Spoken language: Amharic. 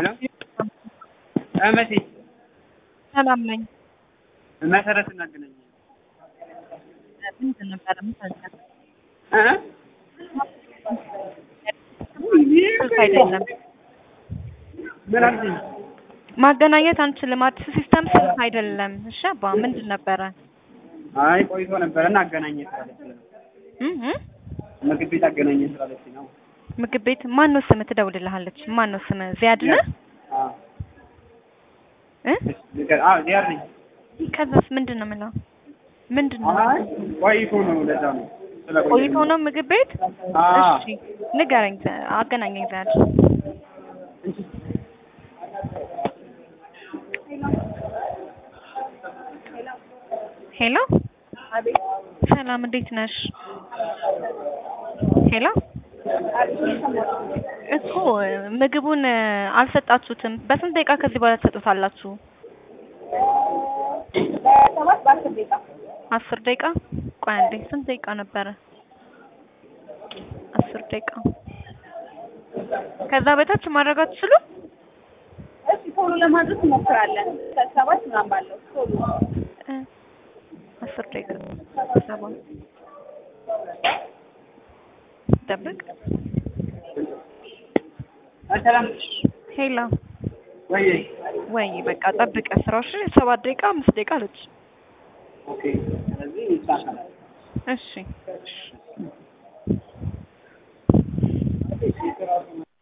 መሲ ሰላም ነኝ። መሰረት እናገናኝ ምንድን ነበረ የምታዘጋው? ስልክ አይደለም ምን አልሽኝ? ማገናኘት አንችልም። አዲስ ሲስተም ስልክ አይደለም። እሺ አባ ምንድን ነበረ? አይ ቆይቶ ነበረ እና አገናኘ ስላለች ነው። እም እም? ምግብ ቤት አገናኘ ስላለች ነው። ምግብ ቤት ማን ነው ስም ትደውልልሃለች? ማን ነው ስም? ዚያድ ነህ? አዎ እ ንገር። አዎ ዚያድ ነኝ። ከዛስ ምንድን ነው የምለው? ምንድን ነው አይ ቆይቶ ነው ለዛ ነው። ስለቆየ ቆይቶ ነው ምግብ ቤት? አዎ እሺ ንገረኝ፣ አገናኘኝ ዚያድ። ሄሎ ሰላም፣ እንዴት ነሽ? ሄሎ እኮ ምግቡን አልሰጣችሁትም። በስንት ደቂቃ ከዚህ በኋላ ትሰጡታላችሁ? ሰባት በአስር ደቂቃ አስር ደቂቃ ቆይ አንዴ፣ ስንት ደቂቃ ነበረ? አስር ደቂቃ ከዛ በታች ማድረግ አትችሉም? እሺ ቶሎ ለማድረስ እንሞክራለን። ከሰባት ምናምን ባለው ቶሎ እ አስር ደቂቃ ሰባት ጠብቅ። ሰላም ሄሎ ወይ ወይ በቃ ጠብቀ ስራሽ ሰባት ደቂቃ አምስት ደቂቃ አለች። ኦኬ ስለዚህ ይሳካላል። እሺ